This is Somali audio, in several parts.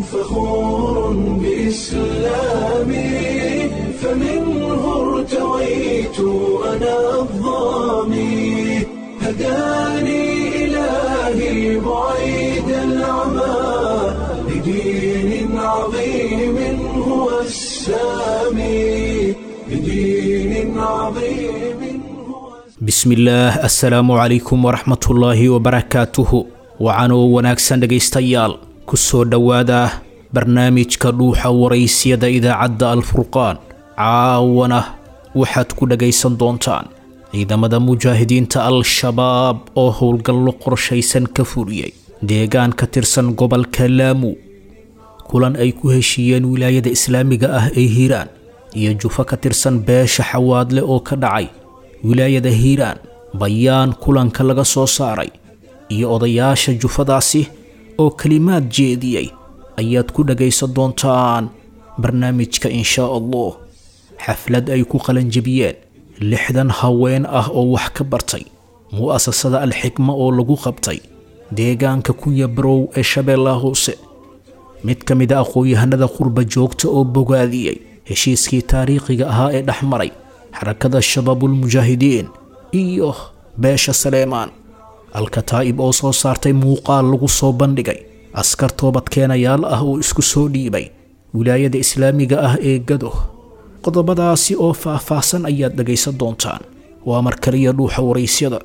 فخور بإسلامي فمنه ارتويت أنا الظامي هداني إلهي بعيد العمى لدين عظيم هو السامي لدين عظيم هو bismillaah assalaamu calaykum waraxmatullaahi wabarakaatuhu wacanoo wanaagsan dhegaystayaal ku soo dhowaada barnaamijka dhuuxa waraysyada idaacadda alfurqaan caawana waxaad ku dhagaysan doontaan ciidamada mujaahidiinta al-shabaab oo howlgallo qorshaysan ka fuliyey deegaan ka tirsan gobolka laamu kulan ay ku heshiiyeen wilaayada islaamiga ah ee hiiraan iyo jufo ka tirsan beesha xawaadle oo ka dhacay wilaayada hiiraan bayaan kulanka laga soo saaray iyo odayaasha jufadaasi oo kelimaad jeediyey ayaad ku dhagaysan doontaan barnaamijka inshaa allah xaflad ay ku qalanjabiyeen lixdan haween ah oo wax ka bartay mu'asasada alxikma oo lagu qabtay deegaanka kunya barow ee shabeellaha hoose mid ka mid a aqoon-yahanada qurba joogta oo bogaadiyey heshiiskii taariikhiga ahaa ee dhex maray xarakada shabaabulmujaahidiin iyo beesha saleemaan alkataa'ib oo soo saartay muuqaal lagu soo bandhigay askar toobadkeenayaal ah oo isku soo dhiibay wilaayada islaamiga ah ee gado qodobadaasi oo faah-faahsan ayaad dhagaysan doontaan waa mar kaliya dhuuxa waraysyada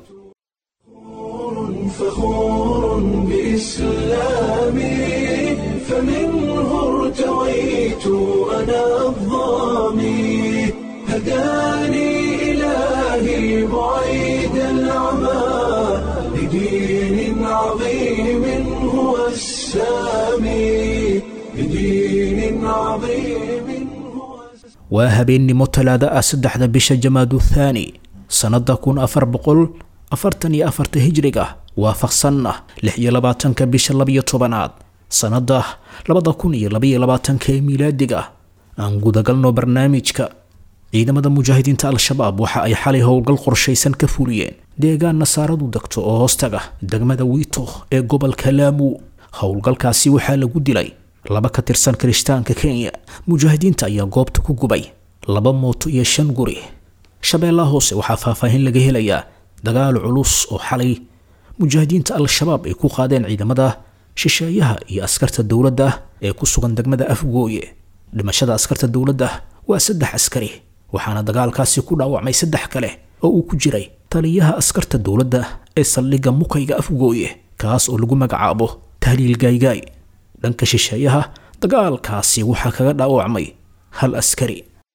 فخور بإسلامي فمنه ارتويت أنا الظامي هداني إلهي بعيد العمى لدين عظيم هو السامي لدين عظيم هو waa habeennimo talaada ah saddexda bisha jamaadu thaani sannada kun afar boqol afartan iyo afarta hijriga waafaqsanna lix iyo labaatanka bisha labiyo tobanaad sannada labada kun iyo labaiyo labaatanka ee miilaadiga aan gudagalno barnaamijka ciidamada mujaahidiinta al-shabaab waxa ay xalay howlgal qorshaysan ka fuliyeen deegaan nasaaradu degto oo hoostaga degmada wiito ee gobolka laamu howlgalkaasi waxaa lagu dilay laba ka tirsan kirishtaanka kenya mujaahidiinta ayaa goobta ku gubay laba mooto iyo shan guri shabeellaha hoose waxaa faahfaahin laga helayaa dagaal culus oo xalay mujaahidiinta al-shabaab ay ku qaadeen ciidamada shisheeyaha iyo askarta dowladda ee ku sugan degmada afgooye dhimashada askarta dowladda waa saddex askari waxaana dagaalkaasi ku dhaawacmay saddex kale oo uu ku jiray taliyaha askarta dowladda ee saldhigga mukayga afgooye kaas oo lagu magacaabo tahliil gaaygaay dhanka shisheeyaha dagaalkaasi waxaa kaga dhaawacmay hal askari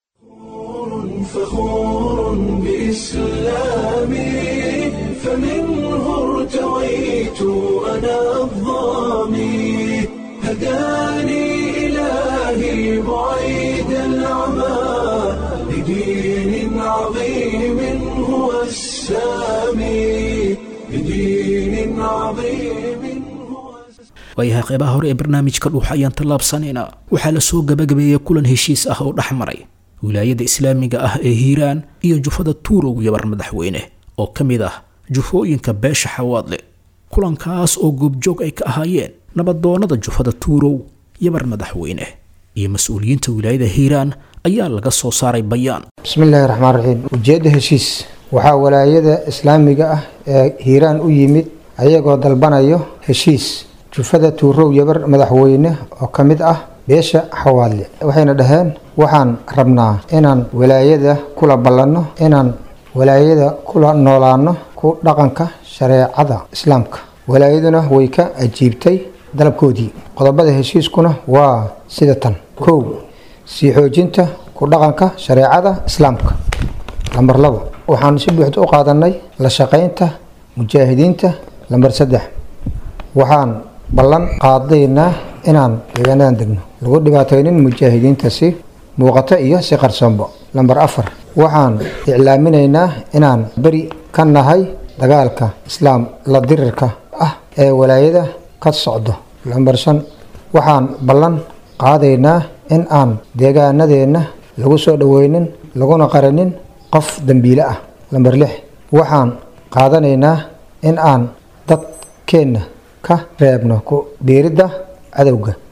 فخور بإسلامي فمنه ارتويت أنا الظامي هداني إلهي بعيد العمى لدين عظيم هو السامي لدين عظيم هو waayahay qeybaha hore ee barnaamijka dhuuxa ayaan tallaabsanaynaa waxaa la soo gabagabeeyey kulan heshiis ah oo dhex maray wilaayada islaamiga ah ee hiiraan iyo jufada tuurow yabar madaxweyne oo ka mid ah jufooyinka beesha xawaadle kulankaas oo goobjoog ay ka ahaayeen nabadoonnada jufada tuurow yabar madaxweyne iyo mas-uuliyiinta wilaayada hiiraan ayaa laga soo saaray bayaan bismillaahi raxmaan raxiim ujeedda heshiis waxaa walaayada islaamiga ah ee hiiraan u yimid ayagoo dalbanayo heshiis jufada tuurow yabar madaxweyne oo ka mid ah beesha xawaadle waxayna dhaheen waxaan rabnaa inaan walaayada kula ballanno inaan walaayada kula noolaano ku dhaqanka shareecada islaamka walaayaduna way ka ajiibtay dalabkoodii qodobada heshiiskuna waa sida tan kow sii xoojinta ku dhaqanka shareecada islaamka lambar labo waxaan si buuxda u qaadanay la shaqaynta mujaahidiinta lambar saddex waxaan ballan qaadaynaa inaan deegaanadan degno lagu dhibaataynin mujaahidiinta si muuqato iyo si qarsoonbo lambar afar waxaan iclaaminaynaa inaan beri ka nahay dagaalka islaam la dirirka ah ee walaayada ka socdo lambar shan waxaan ballan qaadaynaa in aan deegaanadeenna lagu soo dhoweynin laguna qaranin qof dembiile ah lambar lix waxaan qaadanaynaa in aan dadkeenna ka reebno ku biiridda cadowga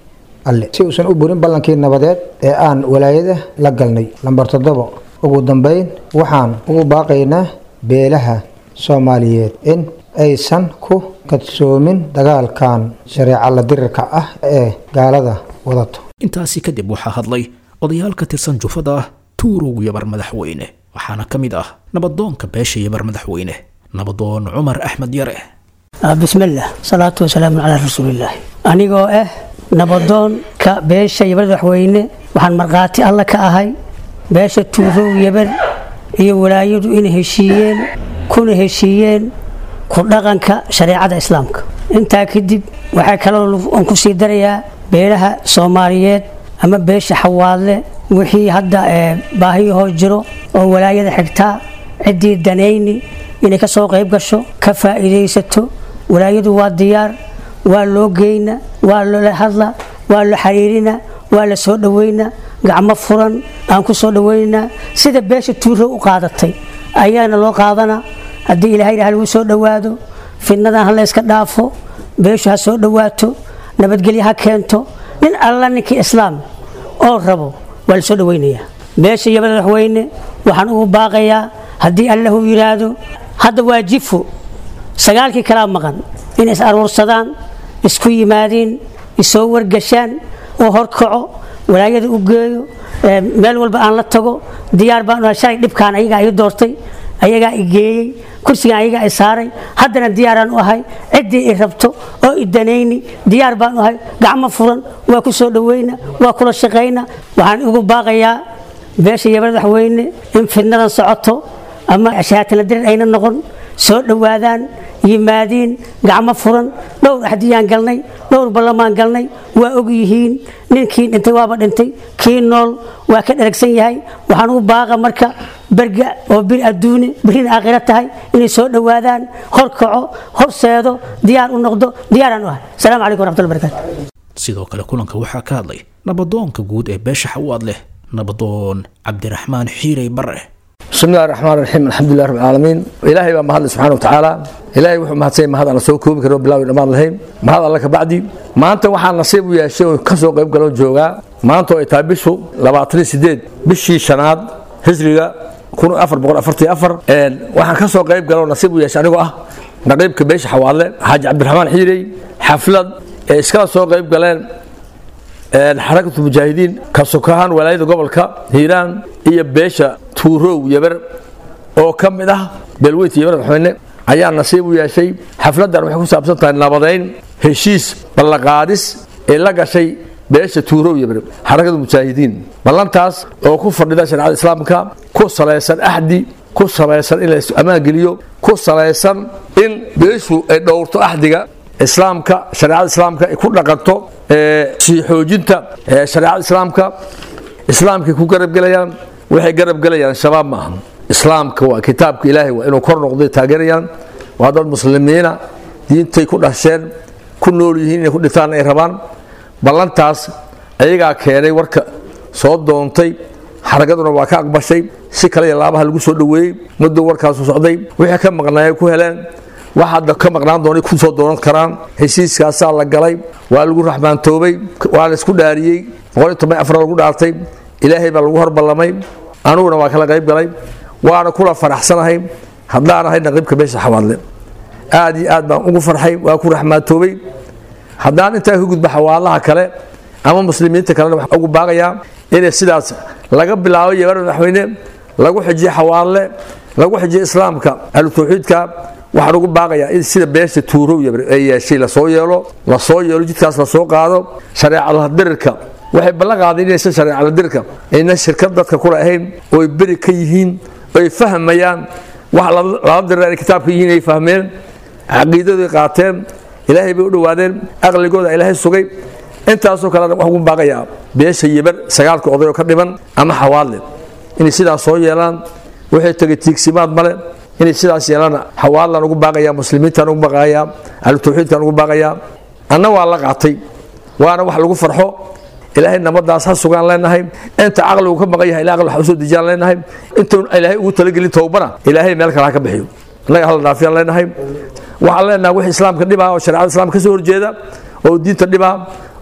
alle si uusan u burin ballankii nabadeed ee aan walaayada la galnay lambar toddobo ugu dambeyn waxaan ugu baaqaynaa beelaha soomaaliyeed in aysan ku kadsoomin dagaalkan shareeca la dirirka ah ee gaalada wadato intaasi kadib waxaa hadlay odayaal ka tirsan jufada tuurow yabar madaxweyne waxaana ka mid ah nabadoonka beesha yabar madaxweyne nabadoon cumar axmed yare bismillaah salaatu wasalaamu calaa rasuulillaah anigoo ah nabadoonka beesha yabar madaxweyne waxaan markhaati alla ka ahay beesha tuurow yabar iyo walaayadu inay heshiiyeen kuna heshiiyeen ku dhaqanka shareecada islaamka intaa kadib waxaa kaloo aan ku sii darayaa beelaha soomaaliyeed ama beesha xawaadle wixii hadda baahiyahoo jiro oo walaayada xigtaa ciddii danayni inay ka soo qayb gasho ka faa'iidaysato walaayadu waa diyaar waa loo geyna waa loola hadla waa la xiriirina waa la soo dhaweyna gacmo furan aan ku soo dhaweynaa sida beesha tuuro u qaadatay ayaana loo qaadana haddii ilahay ha lagu soo dhowaado fidnadan ha layska dhaafo beeshu ha soo dhowaato nabadgelyo ha keento nin alla ninkii islaam oo rabo waa la soo dhaweynayaa beesha iyo madaxweyne waxaan ugu baaqayaa haddii allahu yidhaahdo hadda waa jifo sagaalkii kalaa maqan inay is aruursadaan isku yimaadiin isoo wargashaan oo horkaco walaayada u geeyo meel walba aan la tago diyaar baan shalay dhibkaan ayagaa ii doortay ayagaa i geeyey kursigan ayagaa i saaray haddana diyaaraan u ahay ciddii i rabto oo i danayni diyaar baan u ahay gacmo furan waa ku soo dhaweyna waa kula shaqayna waxaan ugu baaqayaa beesha iyo madaxweyne in fidnadan socoto ama shahaatana dirir ayna noqon soo dhowaadaan yimaadiin gacmo furan dhowr axdiyaan galnay dhowr ballamaan galnay waa og yihiin ninkii dhintay waaba dhintay kii nool waa ka dharagsan yahay waxaan ugu baaqa marka berga oo bir adduune birina aakhira tahay inay soo dhowaadaan horkaco horseedo diyaar u noqdo diyaaraan u ahay asalaamu calaykum waraxmatullahi barakatu sidoo kale kulanka waxaa ka hadlay nabadoonka guud ee beesha xawaad leh nabadoon cabdiraxmaan xiirey bare بسم الله الرحمن الرحيم الحمد لله رب العالمين إلهي بقى مهد سبحانه وتعالى إلهي وحو مهد سيد مهد أنا سوى كوبي كرو بلاوي الأمان لهيم مهد الله كبعدي ما أنت وحان نصيب ويا شيء كسو قيب قلو جوغا ما أنت إتابسو لبعطري سيديد بشي شناد هجريغا كونوا أفر بقول أفرتي أفر وحان كسو قيب قلو نصيب ويا شانيقو أه نقيب كبيش حوالي حاج عبد الرحمن حيري حفلة إسكال سو قيب قلين xarakatu mujaahidiin ka sokahaan walaayada gobolka hiiraan iyo beesha tuurow yabar oo ka mid ah beelweynta yabar madaxweyne ayaa nasiib u yeeshay xafladan waxay ku saabsan tahay nabadayn heshiis ballaqaadis ee la gashay beesha tuurow yabar xarakada mujaahidiin ballantaas oo ku fadhida shareecada islaamka ku salaysan axdi ku salaysan in la ammaan geliyo ku salaysan in beeshu ay dhowrto axdiga islaamka shareecada islaamka ay ku dhaqanto sii xoojinta shareecada islaamka islaamkay ku garabgelayaan waxay garabgelayaan shabaab ma aha islaamka waa kitaabka ilaahay waa inuu kor noqday taageerayaan waa dad muslimiina diintay ku dhasheen ku nool yihiin inay ku dhintaan ay rabaan ballantaas ayagaa keenay warka soo doontay xaragaduna waa ka aqbashay si kale iyo laabaha lagu soo dhoweeyey muddo warkaasu socday wixii ka maqnaayay ku heleen wax hadda ka maqnaan doonay ku soo doonan karaan heshiiskaasaa la galay waa lagu raxmaantoobay waa la isku dhaariyey boqol toban afar lagu dhaartay ilaahay baa lagu horballamay aniguna waa kala qayb galay waana kula faraxsanahay haddaan ahay naqiibka beesha xawaadle aad iyo aad baan ugu farxay waa ku raxmaantoobay haddaan intaa ka gudba xawaalaha kale ama muslimiinta kalena waxaan ugu baaqayaa inay sidaas laga bilaabo yabar madaxweyne lagu xijiyo xawaalle lagu xijiyo islaamka ahlu tawxiidka waxaan ugu baaqayaa in sida beesha tuurow ay yeeshay lasoo yeelo lasoo yeelo jidkaas lasoo qaado shareecadadirka waxay ballan qaadeen inaysan shareecadadirka ayna shirkad dadka kula ahayn ooy beri ka yihiin oy fahmayaan wax lala dirar ay kitaabka yihiin ay fahmeen caqiidadoy qaateen ilaahay bay u dhowaadeen aqligooda ilaahay sugay intaasoo kalena waxaan ugu baaqayaa beesha yibar sagaalka oday oo ka dhiman ama xawaadle inay sidaas soo yeelaan waxay tegay tiigsimaad male inay sidaas yeelana xawaalaan ugu baaqayaa muslimiintaan ugu baaqayaa ahlu tawxiidkaan ugu baaqayaa anna waa la qaatay waana wax lagu farxo ilaahay nabadaas ha sugaan leenahay inta caqligu ka maqan yahay ilaa aqli wax usoo dejiyaan leenahay intuun ilaahay ugu talagelin towbana ilaahay meel kale ha ka bixiyo innaga hala dhaafiyaan leenahay waxaan leenahay wix islaamka dhibaa oo shareecada islaamka ka soo horjeeda oo diinta dhibaa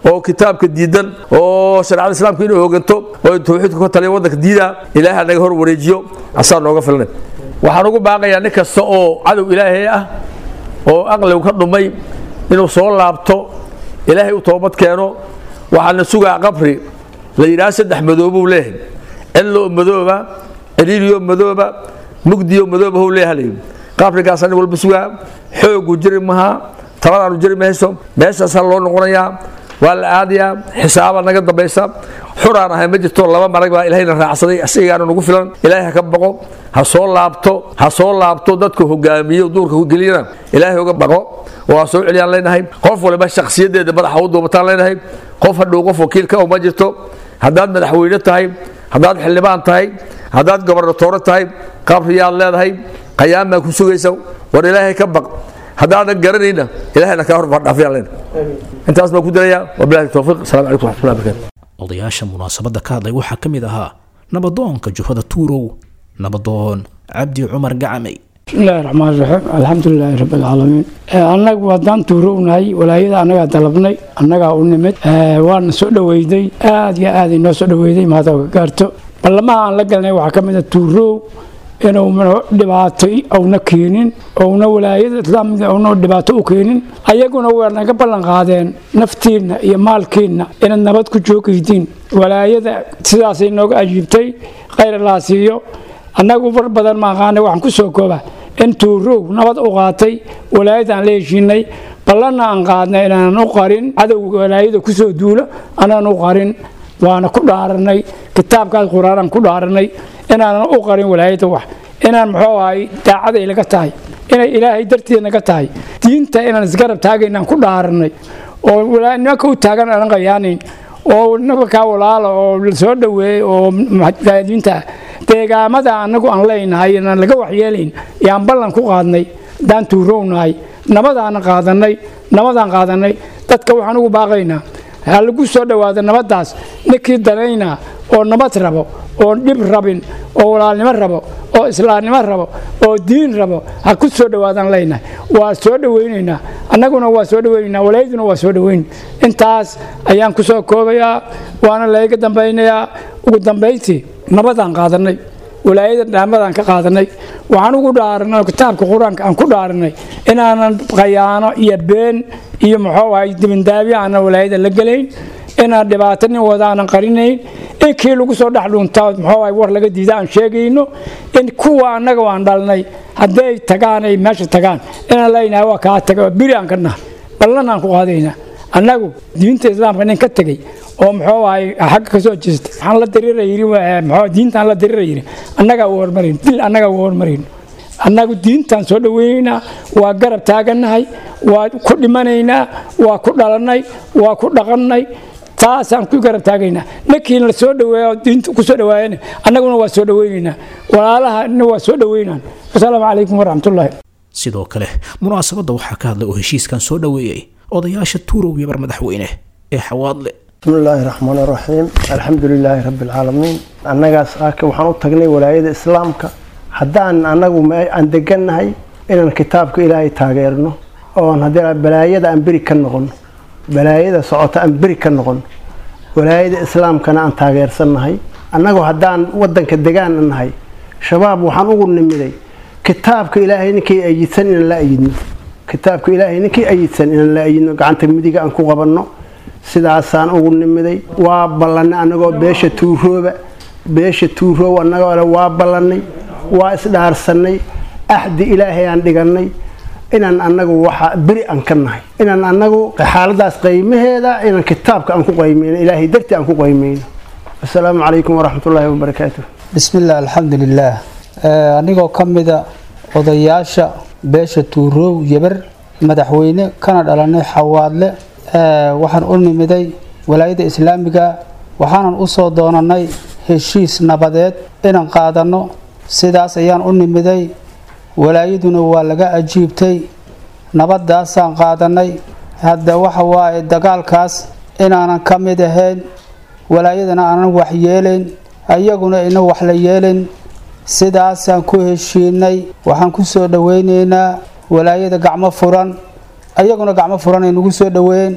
oo kitaabka diidan oo shareecada islaamka inuu hooganto oo tawxiidku ka taliya waddanka diida ilaahay naga hor wareejiyo asaa nooga filnay waxaan ugu baaqayaa nin kasta oo cadow ilaahay ah oo aqligu ka dhumay inuu soo laabto ilaahay u toobad keeno waxaana sugaa qabri la yidhaha saddex madoobuu leeyahay cidlo madooba ciriiriyo madooba mugdiyo madooba hou leeyahay qabrigaasa nin walba sugaa xoogu jiri maha taladaanu jiri mayso meeshaasaa loo noqonayaa waa la aadayaa xisaaba naga dambaysa xuraan ahay ma jirto laba marag baa ilahayna raacsaday asigaana nagu filan ilaahay ha ka baqo ha soo laabto ha soo laabto dadka hogaamiyo duurka geliyana ilaahay uga baqo oo ha soo celiyaan leenahay qof waliba shakhsiyadeeda madaxa u duubataan leenahay qof hadhow qof wakiilka oo ma jirto haddaad madaxweyne tahay haddaad xildhibaan tahay haddaad gobernatoore tahay qabriyaad leedahay qayaamaa ku sugaysa war ilaahay ka baq haddaadan garanayna ilahayna kaa horfadhaafiyaan leenahay intaas baan ku dirayaa wabilahi towfiiq asalamu calaykum waxmatullahi barakatu odayaasha munaasabadda ka hadlay waxaa ka mid ahaa nabadoonka jufada tuurow nabadoon cabdi cumar gacamay bismillahi raxmaan raxiim alxamdulilaahi rabbi alcaalamiin annagu haddaan tuurownahay walaayada annagaa dalabnay annagaa u nimid waana soo dhoweyday aad iyo aad inoo soo dhoweyday mahadoo ka gaarto ballamaha aan la galnay waxaa ka mid a tuurow inuu dhibaato auna keenin ouna walaayada islaamiga una dhibaato u keenin ayaguna waa naga ballan qaadeen naftiinna iyo maalkiinna inaad nabad ku joogaydiin walaayada sidaasay nooga ajiibtay khayr allaa siiyo annagu far badan maaqaana waxaan ku soo kooba in tuurow nabad u qaatay walaayadaan la heshiinay ballanna aan qaadnay inaanan u qarin cadowga walaayada kusoo duulo anaan u qarin waana ku dhaaranay kitaabkaas qur-aanaan ku dhaaranay inaanan u qarin walaayada wax inaan muxuu ahay daacaday laga tahay inay ilaahay dartiida naga tahay diinta inaan isgarab taagaynaan ku dhaaranay oo nimanka u taagan aanan qayaanayn oo nabakaa walaala oo soo dhoweeyey oo diinta deegaamada annagu aan leynahay inaan laga waxyeelayn yaan ballan ku qaadnay daan tuurownahay nabadaanan qaadanay nabadaan qaadanay dadka waxaan ugu baaqaynaa ha lagu soo dhowaado nabaddaas ninkii danaynaa oo nabad rabo oo dhib rabin oo walaalnimo rabo oo islaamnimo rabo oo diin rabo ha ku soo dhowaadaan leynahay waa soo dhoweynaynaa annaguna waa soo dhoweynaynaa walaayaduna waa soo dhoweyn intaas ayaan ku soo koobayaa waana layga dambaynayaa ugu dambayntii nabadaan qaadanay walaayada dhaamadaan ka qaadanay waxaan ugu dhaaranay oo kitaabka qur-aanka aan ku dhaaranay inaanan khayaano iyo been iyo muxuu ahay dibindaabiya aanan walaayada la gelayn inaan dhibaato nin wada aanan qarinayn in kii lagu soo dhex dhuuntaa muxuu ahay war laga diida aan sheegayno in kuwa annaga waan dhalnay hadday tagaan ay meesha tagaan inaan leynahay waa kaa taga biri aan ka nahay ballan aan ku qaadaynaa annagu diinta islaamka nin ka tegey oo muxuu ahay xagga ka soo jeesta waxaan la dariira yiri muxuu diintaan la dariira yiri annagaa u hormarin dil annagaa u hormarin annagu diintaan soo dhoweynaynaa waa garab taagannahay waa ku dhimanaynaa waa ku dhalannay waa ku dhaqannay taasaan ku garab taagaynaa ninkiina la soo dhaweeyo diinta ku soo dhawaayana annaguna waa soo dhoweynaynaa walaalahana waa soo dhoweynaan wasalaamu calaykum waraxmatullaahi sidoo kale munaasabadda waxaa ka hadlay oo heshiiskan soo dhoweeyey odayaasha tuurow yabar madaxweyne ee xawaadle بسم الله الرحمن الرحيم الحمد لله رب العالمين annagaas aaka waxaan u tagnay walaayada islaamka haddaan annagu aan degannahay inaan kitaabka ilaahay taageerno oon haddii balaayada aan beri ka noqono balaayada socota aan beri ka noqono walaayada islaamkana aan taageersannahay annagu haddaan wadanka degaan nahay shabaab waxaan ugu nimiday kitaabka ilaahay ninkii ayidsan inaan la ayidno kitaabka ilaahay ninkii ayidsan inaan la ayidno gacanta midiga aan ku qabanno sidaasaan ugu nimiday waa ballanay annagoo beesha tuurooba beesha tuuroob annagoo le waa ballannay waa isdhaarsannay axdi ilaahay aan dhigannay inaan annagu waxa beri aan ka nahay inaan annagu xaaladaas qaymaheeda inaan kitaabka aan ku qaymayno ilaahay dartii aan ku qaymayno asalaamu calaykum waraxmatullaahi wabarakaatu bismillaah alxamdulilaah anigoo ka mida odayaasha beesha tuuroow yebar madaxweyne kana dhalanay xawaadle waxaan u nimiday walaayada islaamiga waxaanan u soo doonanay heshiis nabadeed inaan qaadanno sidaas ayaan u nimiday walaayaduna waa laga ajiibtay nabadaasaan qaadanay hadda waxa waaye dagaalkaas inaanan ka mid ahayn walaayadana aanan wax yeelayn ayaguna ina wax la yeelayn sidaasaan ku heshiinay waxaan ku soo dhoweyneynaa walaayada gacmo furan ayaguna gacmo furan ay nagu soo dhoweeyeen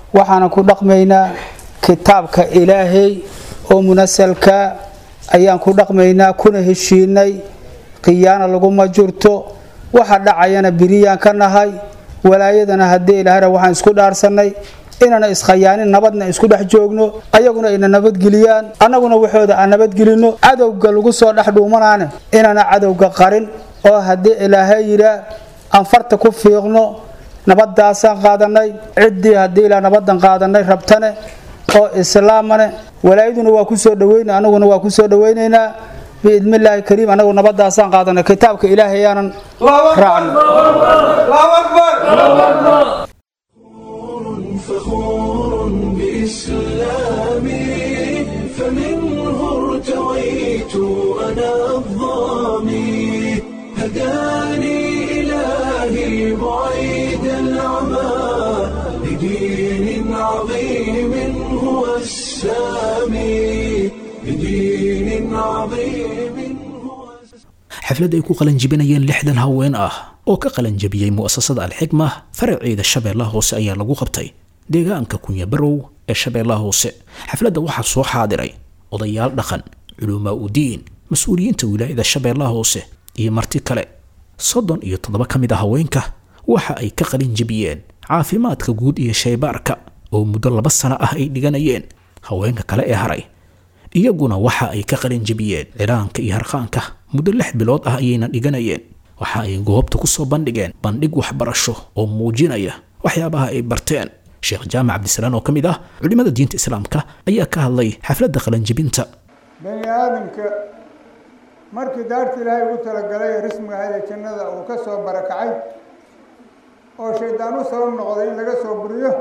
waxaanan ku dhaqmaynaa kitaabka ilaahay oo munasalka ayaan ku dhaqmaynaa kuna heshiinay khiyaana laguma jirto waxa dhacayana biriyaan ka nahay walaayadana haddii ilaahara waxaan isku dhaarsanay inana iskhayaanin nabadna isku dhex joogno ayaguna ayna nabadgeliyaan annaguna waxooda aan nabadgelino cadowga lagu soo dhex dhuumanaane inana cadowga qarin oo haddii ilaahay yidhaa aan farta ku fiiqno nabadaasaan qaadanay ciddii haddii ilaa nabadan qaadanay rabtane oo islaamane walaayaduna waa ku soo dhaweyna annaguna waa ku soo dhaweynaynaa biidni illaahi kariim annagu nabadaasaan qaadanay kitaabka ilaahay yaanan raacno فخور بإسلامي فمنه ارتويت أنا الظامي هداني إلهي بعيد العمى لدين عظيم هو السامي لدين عظيم هو xaflad ay ku qalanjibinayeen lixdan haween ah oo ka qalanjabiyey mu'asasada alxikma faraceeda shabeellaha hoose ayaa lagu qabtay deegaanka kunyabarow ee shabeellaha hoose xafladda waxaa soo xaadiray odayaal dhaqan culumaa udiin mas-uuliyiinta wilaayada shabeellaha hoose iyo marti kale soddon iyo toddoba ka mid a haweenka waxa ay ka qalinjabiyeen caafimaadka guud iyo shaybaarka oo muddo laba sano ah ay dhiganayeen haweenka kale ee haray iyaguna waxa ay ka qalinjabiyeen cilaanka iyo harqaanka muddo lix bilood ah ayayna dhiganayeen waxa ay goobta ku soo bandhigeen bandhig waxbarasho oo muujinaya waxyaabaha ay barteen sheekh jaamac cabdisalaan oo ka mid ah culimmada diinta islaamka ayaa ka hadlay xafladda qalanjibinta bani aadamka markii daarta ilaahay ugu talagalay ee rismiga ahayd ee jannada uu ka soo barakacay oo shaydaan u sabab noqday in laga soo buriyo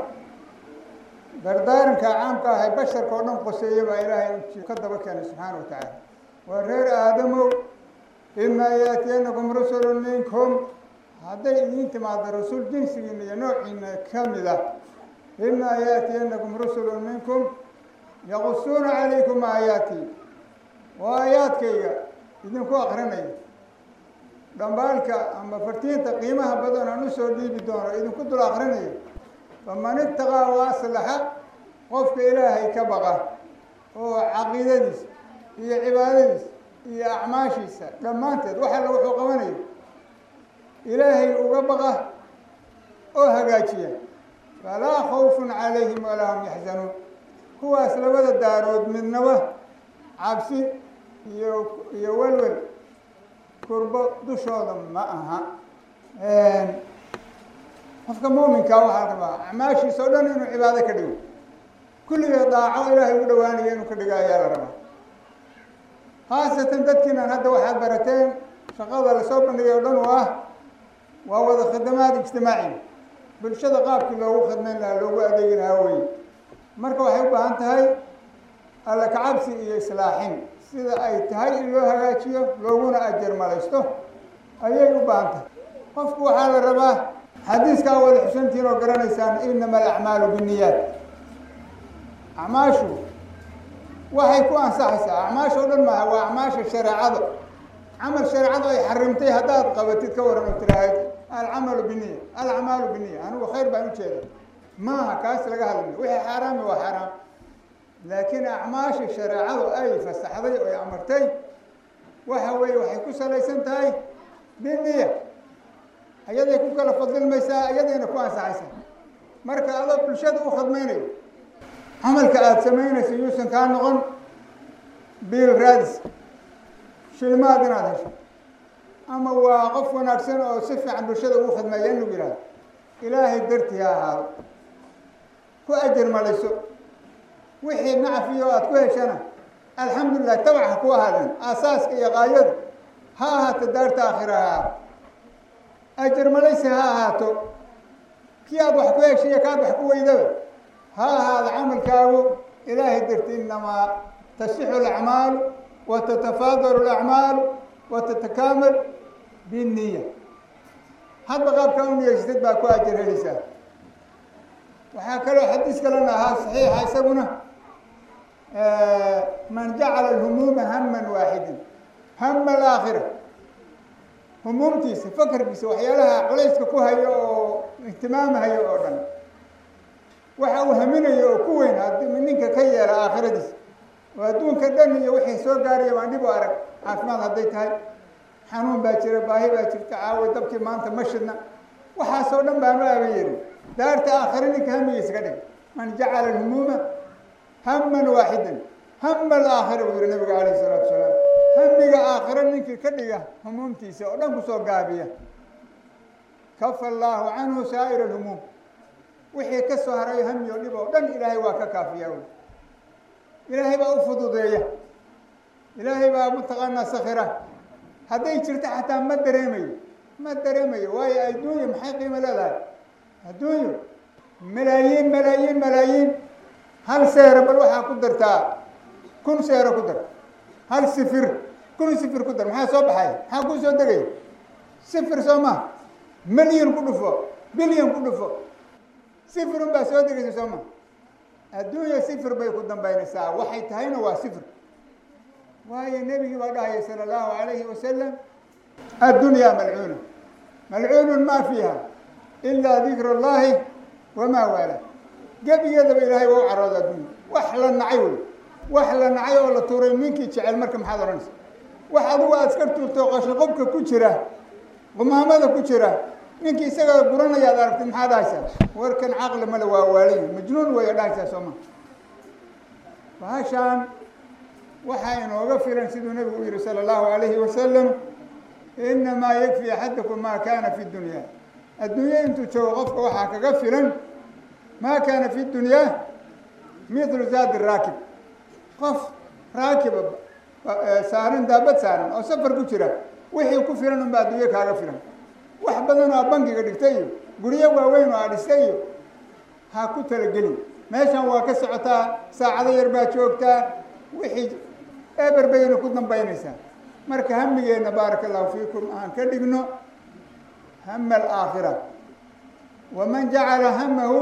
dardaaranka caamka ah ee basharka oo dhan qoseeya baa ilaahay ka daba keenay subxaana wa tacaala waa reer aadamow imaa yaatiyanakum rusulun minkum hadday idiin timaado rasuul jinsigiina iyo noociina ka mid ah imaa yaatiyanakum rusulun minkum yaqusuuna calaykum aayaati waa aayaadkayga idinku akrinaya dhambaalka ama fartiinta qiimaha badan aan usoo dhiibi doono idinku dul akrinayo faman itaqaa wa aslaxa qofka ilaahay ka baqa oo caqiidadiisa iyo cibaadadiisa iyo acmaashiisa dhammaanteed wax alla wuxuu qabanayo ilaahay uga baqa oo hagaajiya falaa khawfun calayhim walaa hum yaxzanuun kuwaas labada daarood midnaba cabsi iyo iyo welwel kurbo dushooda ma aha qofka muuminka waxaa la rabaa acmaashiisa o dhan inuu cibaado ka dhigo kulligeed daaco ilaahay ugu dhawaanaya inuu ka dhigo ayaa la rabaa khaasatan dadkiinan hadda waxaad barateen shaqada lasoo bandhigay o dhan oo ah waa wada khidamaad ijtimaaci bulshada qaabkii loogu khidmayn lahaa loogu adeegi lahaa weye marka waxay u baahan tahay alla kacabsi iyo islaaxin sida ay tahay in loo hagaajiyo looguna ajar malaysto ayay u baahan tahay qofku waxaa la rabaa xadiiskaa wada xusantiin oo garanaysaan inama alacmaalu binniyaat acmaashu waxay ku ansaxaysaa acmaasha o dhan maaha waa acmaasha shareecada camal shareecadu ay xarimtay haddaad qabatid ka waran oo tiraahid alcamalu biniya alacmaalu biniya anigu khayr baan ujeeda maaha kaas laga hadlay wixii xaaraami waa xaaraam laakiin acmaasha shareecadu ay fasaxday oo ay amartay waxa weeye waxay ku salaysan tahay biniya ayaday ku kala fadilmaysaa ayadayna ku ansaxaysaa marka adoo bulshada u khadmaynayo camalka aada samaynayso yuusan kaa noqon biil raadis shilmaad inaad hesho ama waa qof wanaagsan oo si fiican bulshada ugu khadmeeya in lagu yihahdo ilaahay dartii ha ahaado ku ajar malayso wixii nacfiyo aada ku heshana alxamdulilah tabac ha ku ahaadeen aasaaska iyo qaayadu ha ahaato daarta aakhira ha ahaato ajar malaysi ha ahaato kii aada wax ku heshay iyo kaad wax ku weydaba ha ahaado camalkaagu ilaahay darti inamaa tasixu alacmaalu wa tatafaadalu alacmaalu wa tatakaamal binniya hadba qaabkaa u niyeysatad baa ku ajar helaysaa waxaa kaloo xadiis kalena ahaa saxiixa isaguna man jacala alhumuuma haman waaxidin hama alaakhira humuumtiisa fakarkiisa waxyaalaha culayska ku hayo oo ihtimaamhayo oo dhan waxa uu haminayo oo ku weyn haddii ninka ka yeela aakhiradiisa oo adduunka dhan iyo wixii soo gaaraya baan dhib u arag caafimaad hadday tahay xanuun baa jira baahi baa jirta caawa dabkii maanta ma shidna waxaasoo dhan baanu aaban yerin daarta aakhire ninka hamigiisa ka dhig man jacala alhumuuma haman waaxidan hama alaakhira buu yihi nabiga calayhi salaatu wasalaam hamiga aakhire ninkii ka dhiga humuumtiisa oo dhan kusoo gaabiya kafa allaahu canhu saa'ira alhumuum wixii ka soo haray hami oo dhib oo dhan ilaahay waa ka kaafiyaa wy ilaahay baa u fududeeya ilaahay baa mataqaanaa sakhira hadday jirto xataa ma dareemayo ma dareemayo waayo adduunyo maxay qiimo leedahay adduunyo malaayiin malaayiin malaayiin hal seero bal waxaa ku dartaa kun seero ku dar hal sifir kun sifir ku dar maxaa soo baxaya maxaa kuu soo degaya sifir soo ma milyan ku dhufo bilyan ku dhufo sifirun baa soo degaysa soo ma adduunya sifir bay ku dambaynaysaa waxay tahayna waa sifir waayo nebigii baa dhahaya sala allahu alayhi wasalam addunyaa malcuuna malcuunun ma fiiha ilaa dikra allahi wamaa waala gebigeedaba ilaahay waa u carooda adduunya wax la nacay wey wax la nacay oo la tuuray ninkii jecel marka maxaad odhanaysa wax adigu aad iska tuurto qashaqobka ku jira qumaamada ku jira ninkii isaga guranaya ad aragtid maxaad dhahaysaa warkan caqli male waa waalayi majnuun waya dhahaysaa sooma bahashaan waxaa inooga filan siduu nebigu u yihi sala allahu alayhi wasalam inamaa yakfi axadakum maa kaana fi dunya adduunye intuu joogo qofka waxaa kaga filan maa kaana fi dunyaa mithlu zaadi raakib qof raakiba saaran daabad saaran oo safar ku jira wixii ku filan unba adduunye kaaga filan wax badan oo bangiga dhigtay iyo guryo waaweyn oo aa dhistay iyo ha ku talagelin meeshan waa ka socotaa saacado yar baa joogtaa wixii eber bayna ku dambaynaysaa marka hamigeenna baaraka allahu fiikum aan ka dhigno hama alaakhira waman jacala hamahu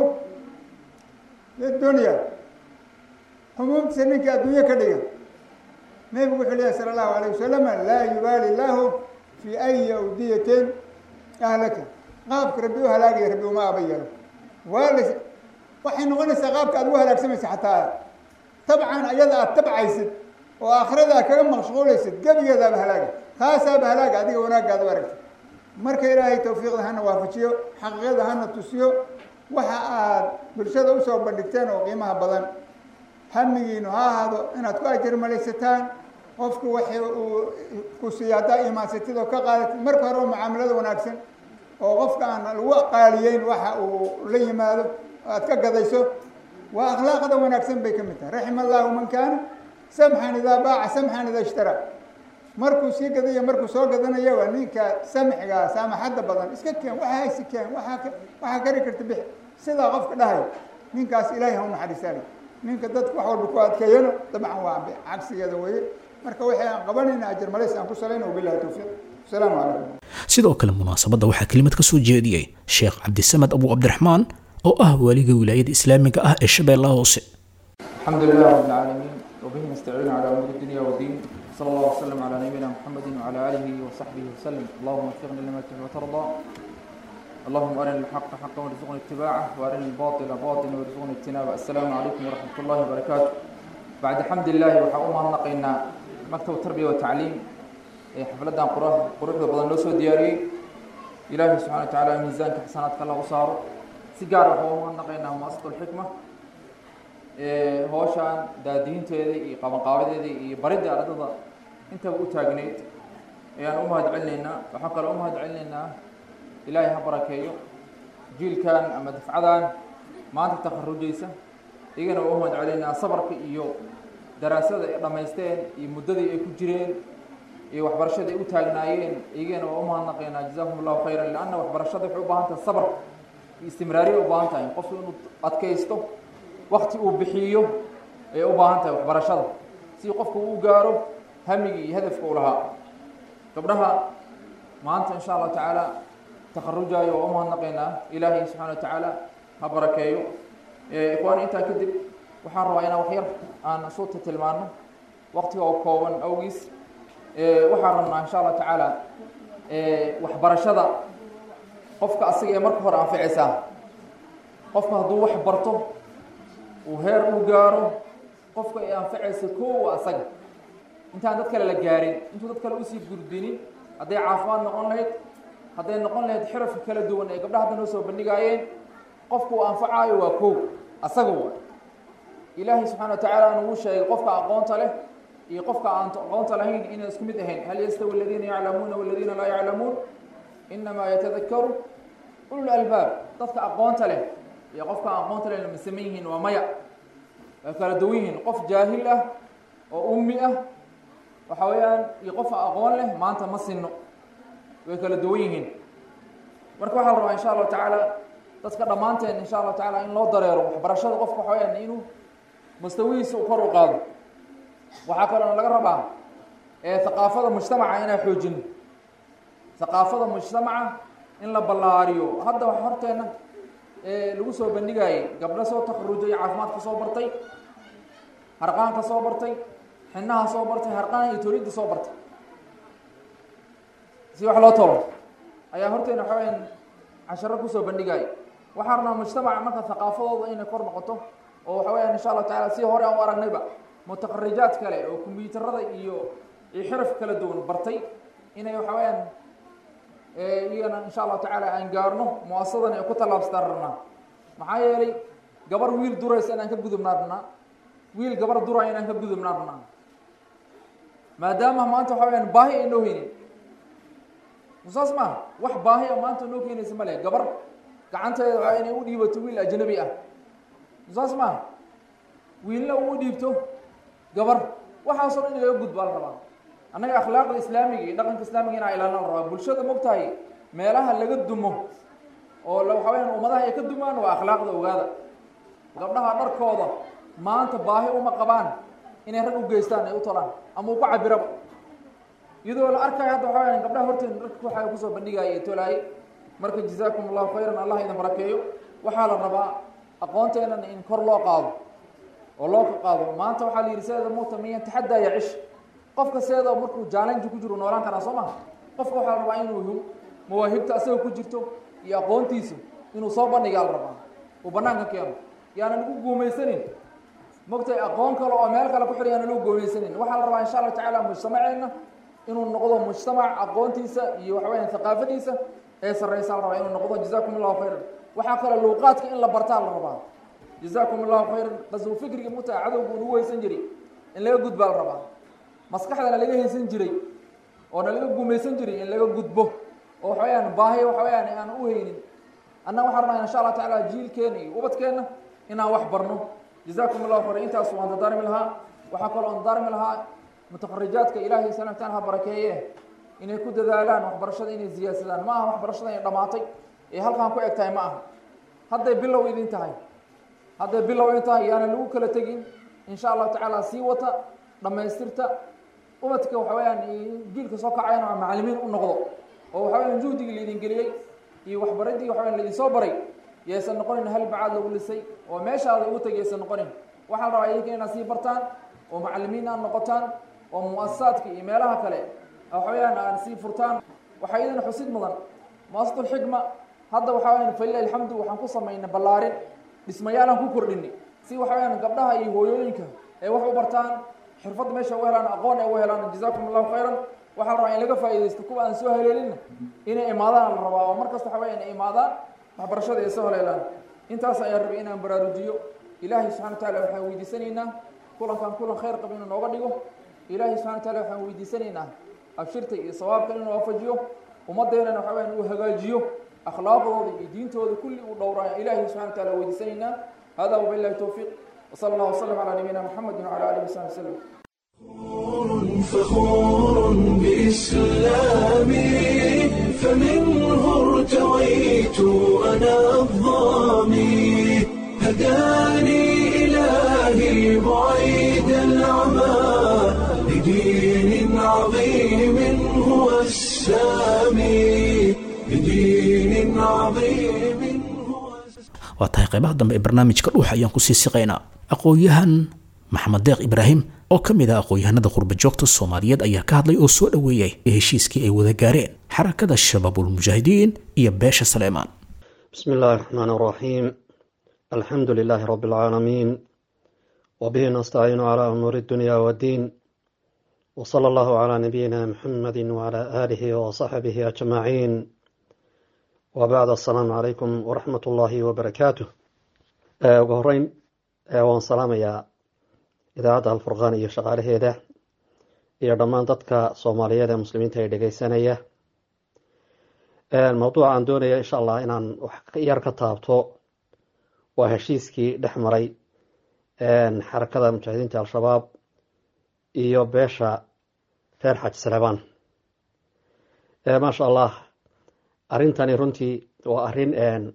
lidunya humuumtiisa ninka adduunye ka dhiga nebigu wuxuu leeyahy sala allahu alayh wasalam laa yubaali lahu fi ayi awdiyatin ahlaka qaabka rabbi u halaagaya rabbi uma aba yeelo waa la waxay noqonaysaa qaabka aad ugu halaagsamaysa xataa tabcan ayada aad tabcaysid oo aakhirada aad kaga mashquulaysid gebigeedaaba halaaga taasaaba halaaga adiga wanaagaad u aragtid marka ilaahay tawfiiqda hana waafajiyo xaqiiqada hana tusiyo waxa aad bulshada usoo bandhigteen oo qiimaha badan hamigiinu ha ahaado inaad ku ajar malaysataan qofku waxay uu ku siiya haddaa imaansatid oo ka qaadatid marka hore oo mucaamalada wanaagsan oo qofka aan lagu qaaliyeyn waxa uu la yimaado aad ka gadayso waa akhlaaqda wanaagsan bay ka mid tahay raxima allahu man kaana samxan idaa baaca samxan idaa ishtaraa markuu sii gadaya markuu soo gadanaya waa ninka samxigaa saamaxadda badan iska keen waxa haysi keen waaa waxaa kari karta bix sidaa qofka dhahay ninkaas ilaahay ha u naxariisaale ninka dadka wax walba ku adkeeyano dabcan waa cagsigeeda weye marka waxay aan qabanayna ajar malays aan ku salayna wabilahi towfiiq asalaamu calaykum sidoo kale munaasabadda waxaa kelimad ka soo jeediyey sheekh cabdisamed abu cabdiraxmaan oo ah waaliga wilaayada islaamiga ah ee shabeellaha hoose الحمد لله رب العالمين وبه نستعين على امور الدنيا والدين صلى الله وسلم على نبينا محمد وعلى اله وصحبه وسلم اللهم وفقنا لما تحب وترضى اللهم ارنا الحق حقا وارزقنا اتباعه وارنا الباطل باطلا وارزقنا اجتنابه السلام عليكم ورحمه الله وبركاته بعد حمد الله waxaa u mahadnaqaynaa maktab tarbiya wa tacliim ee xafladan quruxda badan loo soo diyaariyey ilaahay subxana wa tacaala miisaanka xasanaadka allah u saaro si gaar waxaa u mahadnaqaynaa muasasatu lxikma hooshaan daadiinteeda iyo qabanqaabadeeda iyo baridda ardada intaba u taagneyd ayaan u mahad celinaynaa waxaan kaloo u mahad celinaynaa ilaahay ha barakeeyo jiilkan ama dafcadan maanta takharujaysa iyagana waa u mahad celinaynaa sabarka iyo daraasada ay dhammaysteen iyo muddadii ay ku jireen iyo waxbarashada ay u taagnaayeen iyagana waa u mahadnaqaynaa jazakum allahu khayran lianna waxbarashada waxay u baahan tahay sabar iyo istimraariya u baahan tahay qofku inuu adkaysto wakti uu bixiyo ayay u baahan tahay waxbarashada si qofku uu gaaro hamigii iyo hadafka u lahaa gabdhaha maanta insha allahu tacaala takharujaayo waa u mahadnaqaynaa ilaahay subxana wa tacaala ha barakeeyo ikhwaani intaa kadib waxaan rabaa inaan waxyar aan suuta tilmaano waktiga oo kooban awgiis waxaan rabnaa insha allahu tacaala waxbarashada qofka asaga ee marka hore anficaysaa qofka hadduu wax barto uu heer u gaaro qofka ay anfacaysa koowa asaga intaan dad kale la gaarin intuu dad kale usii gudbinin hadday caafimaad noqon lahayd hadday noqon lahayd xirafka kala duwan ee gabdhaha hadda noo soo bandhigaayeen qofku uu anfacaayo waa kow asaga wa ilaahay subxana wa tacaala nugu sheegay qofka aqoonta leh iyo qofka aan aqoonta lahayn inay isku mid ahayn hal yastawi aladiina yaclamuuna waladiina laa yaclamuun inamaa yatadakaru ulul albaab dadka aqoonta leh iyo qofka aan aqoonta leh lama saman yihiin waa maya way kala duwan yihiin qof jaahil ah oo ummi ah waxa weeyaan iyo qof aqoon leh maanta ma sinno way kala duwan yihiin marka waxaa la rabaa insha allahu tacaala dadka dhammaanteen insha allahu tacaala in loo dareero waxbarashada qofka waxa weyaan inuu mustawihiisa u kor u qaado waxaa kaloo laga rabaa haqaafada mujtamaca inaan xoojino haqaafada mujtamaca in la ballaariyo hadda wax horteena lagu soo bandhigayay gabdho soo takarujay caafimaadka soo bartay harqaanka soo bartay xinaha soo bartay harqaan iyo tolidda soo bartay si wax loo tolo ayaa horteena waxa weyaan casharo kusoo bandhigaya waxaa rabnaa mujtamaca marka haqaafadooda inay kor noqoto oo waxa weyaan insha allahu tacala si hore aan u aragnayba mutaqarijaad kale oo kombyuutarada iyo iyo xiraf kala duwan bartay inay waxa weyaan iyagana insha allahu tacaala aan gaarno muasadan ay ku tallaabsataan rabnaa maxaa yeelay gabar wiil duraysa inaan ka gudubnaa rabnaa wiil gabar duraya inaan ka gudubnaa rabnaa maadaama maanta waxa weyaan baahi ay noo heynin saas maaha wax baahi a maanta noo keenaysa ma leh gabar gacanteeda waa inay u dhiibato wiil ajnabi ah saas maaha wiilna uu dhiibto gabar waxaasoo dhan in laga gudbaa la rabaa annaga akhlaaqda islaamiga iyo dhaqanka islaamiga inaa ilaalina la rabaa bulshada mogtahay meelaha laga dumo oo waxa weyaan ummadaha ay ka dumaan waa akhlaaqda ogaada gabdhaha dharkooda maanta baahi uma qabaan inay rag u geystaan ay u tolaan ama u ku cabiraba iyadoo la arkayo hadda waxa weyaan gabdhaha horteena dharka waxaa kusoo bandhigaya ee tolaayay marka jazaakum allahu khayran allah idin barakeeyo waxaa la rabaa aqoonteenan in kor loo qaado oo loo qaado maanta waxaa la yidhi seeda muuta miyan taxaddaa yacish qofka seeda markuu jaalenji ku jiro noolaan karaa soo maha qofka waxaa la rabaa inuu mawaahibta asaga ku jirto iyo aqoontiisa inuu soo bandhigaa la rabaa uu banaanka keeno yaanan ugu guumaysanin mogtay aqoon kale oo meel kale ku xidhan yaanan ugu guumaysanin waxaa la rabaa insha allahu tacaala mujtamaceenna inuu noqdo mujtamac aqoontiisa iyo waxa weyaan thaqaafadiisa ee sarreysa la rabaa inuu noqdo jazakum allahu khayran waxaa kale luuqaadka in la bartaa la rabaa jazakum allahu khayran qasbu fikriga muta cadowgu ugu haysan jiray in laga gudbaa la rabaa maskaxdana laga haysan jiray oona laga gumaysan jiray in laga gudbo oo waxa weyaan baahi waxa weyaan aan u haynin annaga waxaa rabnaa insha allah tacaala jiilkeena iyo ubadkeenna inaan wax barno jazakum allahu khayran intaas waan dardaarmi lahaa waxaa kaloo aan dardaarmi lahaa mutaqarijaadka ilaahay sana taala ha barakeeye inay ku dadaalaan waxbarashada inay ziyaadsadaan ma aha waxbarashada inay dhamaatay ee halkaan ku eg tahay ma aha hadday bilow idin tahay hadday bilow idin tahay yaana lagu kala tegin insha allahu tacaala sii wata dhammaystirta ubadka waxa weyaan jiilka soo kacayana macalimiin u noqdo oo waxa weyaan juhdigii laidin geliyey iyo waxbaradii waxa weyan laidin soo baray yaysan noqonin hal bacaad lagu lisay oo meeshaada ugu tegay yaysan noqonin waxaa la rabaa idinka inaad sii bartaan oo macalimiin aad noqotaan oo muasasaadka iyo meelaha kale waxa weyaan aan sii furtaan waxaa idin xusid mudan muasasatu xikma hadda waxa weyaan falilah alxamdu waxaan ku samaynay ballaarin dhismayaalaan ku kordhinay si waxa weyaan gabdhaha iyo hooyooyinka ay wax u bartaan xirfad meesha u helaan aqoon ay u helaan jazakum allahu khayran waxaa la rabaa in laga faa'iidaysto kuwa aan soo haleelinna inay imaadaan la rabaa oo markasta waxa weya inay imaadaan waxbarashada ay soo haleelaan intaas ayaan rabay inaan baraarujiyo ilaahay subxana wa taala waxaan weydiisanaynaa kulankan kulan khayr qab inuu nooga dhigo ilaahay subxana wa taala waxaan weydiisanaynaa abshirta iyo sawaabka inuu waafajiyo ummadeenana waxa weyan uu hagaajiyo akhlaaqdooda iyo diintooda kulli uu dhowraa ilaahay subxana wa taala weydiisanaynaa hada wabillahi towfiiq وصلى الله وسلم على نبينا محمد وعلى اله وصحبه وسلم فخور بإسلامي فمنه ارتويت أنا الظامي هداني إلهي بعيد العمى لدين عظيم هو السامي لدين عظيم waa tahay qaybaha dambe ee barnaamijka dhuuxa ayaan kusii siqaynaa aqoon-yahan maxamed deeq ibraahim oo ka mid ah aqoon-yahanada qurbajoogta soomaaliyeed ayaa ka hadlay oo soo dhoweeyey heshiiskii ay wada gaareen xarakada shabaabulmujaahidiin iyo beesha saleemaan بسم الله الرحمن الرحيم الحمد لله رب العالمين وبه نستعين على أمور الدنيا والدين وصلى الله على نبينا محمد وعلى آله وصحبه أجمعين وبعد السلام عليكم ورحمة الله وبركاته ugu horeyn waan salaamayaa idaacadda alfurqaan iyo shaqaalaheeda iyo dhammaan dadka soomaaliyeed ee muslimiinta ee dhegeysanaya mawduuca aan doonaya insha allah inaan wax yar ka taabto waa heshiiskii dhex maray xarakada mujaahidiinta al-shabaab iyo beesha reer xaj salebaan maasha allah arrintani runtii waa arrin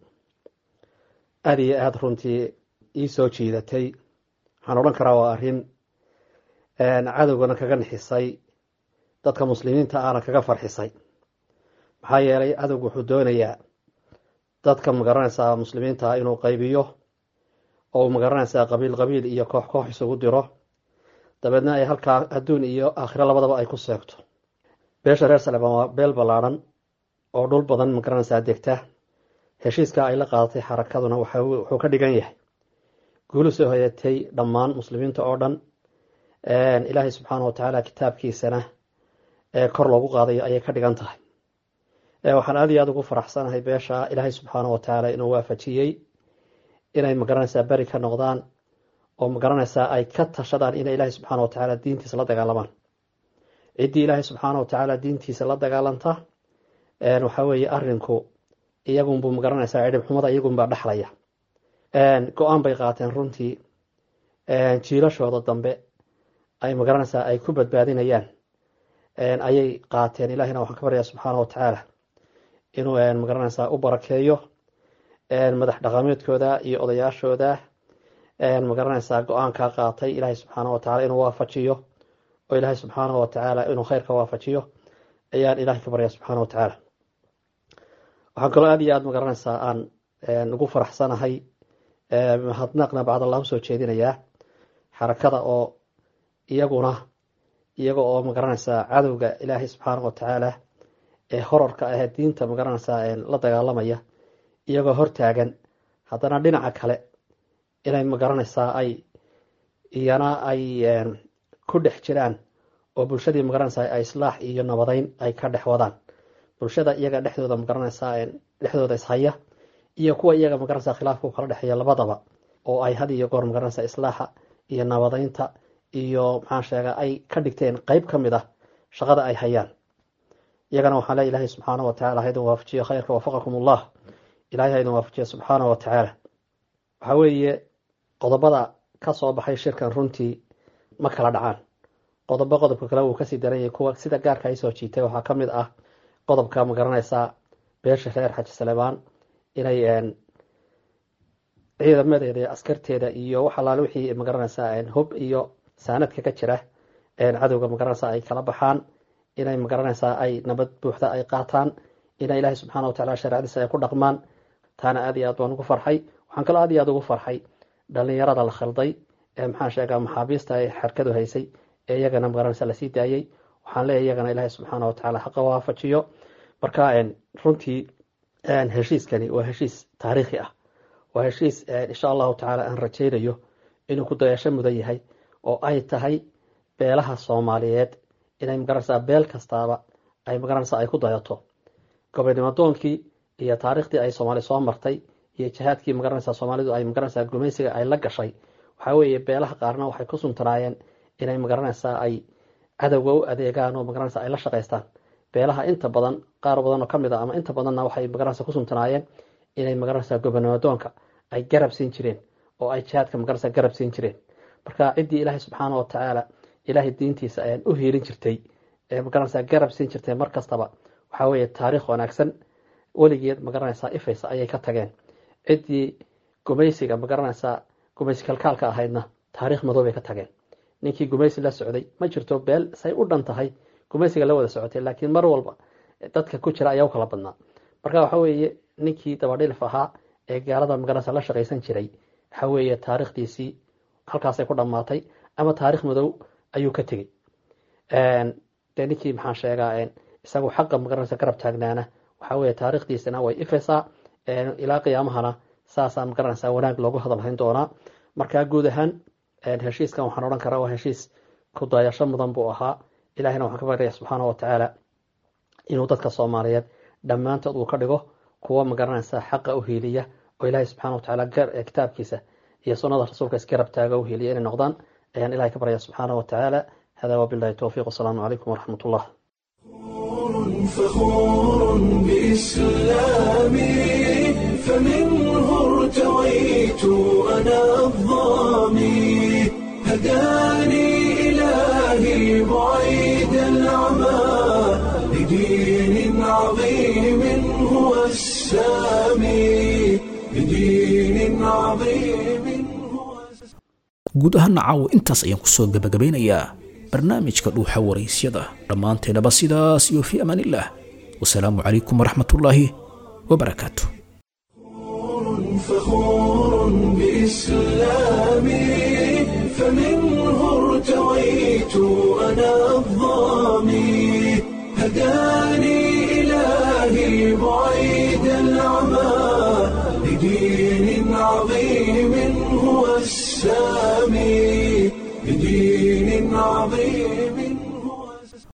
aada iyo aada runtii ii soo jiidatay waxaan odhan karaa waa arrin cadowgana kaga nixisay dadka muslimiinta ahna kaga farxisay maxaa yeelay cadowgu wuxuu doonayaa dadka magaranaysaa muslimiinta inuu qaybiyo oo magaranaysaa qabiil qabiil iyo koox koox isugu diro dabeedna ay halkaa adduun iyo aakhiro labadaba ay ku seegto beesha reer salebaan waa beel ballaadhan oo dhul badan magaranaysaa degta heshiiska ay la qaadatay xarakaduna wuxuu ka dhigan yahay guulu soo hoyatay dhammaan muslimiinta oo dhan ilaahay subxaana wa tacaala kitaabkiisana ee kor loogu qaadayo ayay ka dhigan tahay waxaan aada iyo aada ugu faraxsanahay beesha ilaahay subxaana wa tacaala inuu waafajiyey inay magaranaysaa beri ka noqdaan oo magaranaysaa ay ka tashadaan inay ilaahay subxaana wa tacaala diintiisa la dagaalamaan ciddii ilaahay subxaana wa tacaala diintiisa la dagaalanta waxaa weeye arinku iyagunbuu magaranaysaa cidhib xumada iyagunbaa dhexlaya go-aan bay qaateen runtii jiilashooda dambe ay magaranaysaa ay ku badbaadinayaan ayay qaateen ilaahina waxaan ka baryaa subxaana wa tacaala inuu magaranaysaa u barakeeyo madax dhaqameedkooda iyo odayaashooda magaranaysaa go-aankaa qaatay ilaahay subxaana wa tacala inuu waafajiyo oo ilaahay subxaana wa tacaala inuu kheyrka waafajiyo ayaan ilaahay ka baryaa subxaana wa tacaala waxaan kaloo aada iyo aada magaranaysaa aan ugu faraxsanahay mahadnaqna bacdallah usoo jeedinayaa xarakada oo iyaguna iyaga oo magaranaysaa cadowga ilaahay subxaana wa tacaala ee horarka ah diinta magaranaysaa la dagaalamaya iyagoo hortaagan haddana dhinaca kale inay magaranaysaa ay iyana ay ku dhex jiraan oo bulshadii magaranaysaa ay islaax iyo nabadeyn ay ka dhex wadaan bulshada iyaga dhexdooda magaranaysaa dhexdooda ishaya iyo kuwa iyaga magaranaysaa khilaafka u kala dhexeeya labadaba oo ay had iyo goor magaranaysaa islaaxa iyo nabadeynta iyo maxaan sheegaa ay ka dhigteen qeyb ka mid ah shaqada ay hayaan iyagana waxaan leey ilahay subxaana wa tacala ha idin waafajiyo khayrka wafaqakum allah ilahay ha idin waafajiyo subxaana wa tacaala waxaa weeye qodobada ka soo baxay shirkan runtii ma kala dhacaan qodobo qodobka kale wuu kasii daran yahay kuwa sida gaarka ay soo jiitay waxaa ka mid ah qodobka magaranaysaa beesha reer xaji salebaan inay ciidamadeeda iyo askarteeda iyo wax alaale wixii magaranaysaa hub iyo saanadka ka jira cadowga magaranaysaa ay kala baxaan inay magaranaysaa ay nabad buuxda ay qaataan inay ilaahay subxaana wa tacala shareecadiisa ay ku dhaqmaan taana aada iyo aad baan ugu farxay waxaan kaloo aad iyo aad ugu farxay dhalinyarada la khalday ee maxaan sheegaa maxaabiista ay xarkadu haysay ee iyagana magaranaysaa lasii daayey waxaan leeyahy iyagana ilaahay subxaana wa tacala xaqa waafajiyo marka runtii heshiiskani waa heshiis taariikhi ah waa heshiis insha allahu tacaala aan rajaynayo inuu ku dayasho mudan yahay oo ay tahay beelaha soomaaliyeed inay magaranaysaa beel kastaaba ay magaranaysaa ay ku dayato gobonnimadoonkii iyo taariikhdii ay soomaali soo martay iyo jihaadkii magaranaysaa soomaalidu ay magaranaysaa gumaysiga ay la gashay waxaa weeye beelaha qaarna waxay ku suntanaayeen inay magaranaysaa ay cadowga u adeegaan oo magaranaysaa ay la shaqaystaan beelaha inta badan qaar badan oo kamid a ama inta badanna waxay magaranaysaa ku suntanaayeen inay magaranaysaa gobonnimadoonka ay garab siin jireen oo ay jihaadka magaranaysaa garab siin jireen marka ciddii ilaahay subxaana wa tacaala ilaahay diintiisa ayaan u hiilin jirtay ee magaranaysaa garab siin jirtay mar kastaba waxaa weeye taariikh wanaagsan weligeed magaranaysaa ifaysa ayay ka tageen ciddii gumaysiga magaranaysaa gumaysi kalkaalka ahaydna taariikh madow bay ka tageen ninkii gumaysi la socday ma jirto beel say u dhan tahay gumaysiga la wada socotay laakiin mar walba dadka ku jira ayaa u kala badnaa marka waxa weeye ninkii dabadhilif ahaa ee gaalada magaranaysa la shaqaysan jiray waxa weeye taariikhdiisii halkaasay ku dhammaatay ama taarikh madow ayuu ka tegey dee ninkii maxaan sheegaa isagu xaqa magaranaysa garab taagnaana waxa weeye taarikhdiisana way ifaysaa ilaa qiyaamahana saasaa magaranaysaa wanaag loogu hadalhayn doonaa marka guud ahaan heshiiskan waxaan odhan karaa waa heshiis ku dayasho mudan buu ahaa ilahina waxaan ka baryaya subxaana wa tacaala inuu dadka soomaaliyeed dhammaantood uu ka dhigo kuwa magaranaysa xaqa u hiiliya oo ilaahay subxaana wa tacaala kitaabkiisa iyo sunnada rasuulka isgarab taaga u hiiliya inay noqdaan ayaan ilahay ka baryaya subxaana wa tacaala hada wabillahi towfiiq wasalaamu calaykum waraxmat ullah فخور بإسلامي فمنه ارتويت أنا الظامي هداني إلهي بعيد العمى لدين عظيم هو السامي لدين عظيم guud ahaan caawo intaas ayaan kusoo gabagabeynayaa barnaamijka dhuuxa waraysyada dhammaanteennaba sidaas iyo fii amaan illah wasalaamu calaykum waraxmatullaahi wabarakaatu فخور بإسلامي فمنه ارتويت أنا الظامي هداني إلهي بعيد العمى لدين عظيم هو السامي لدين عظيم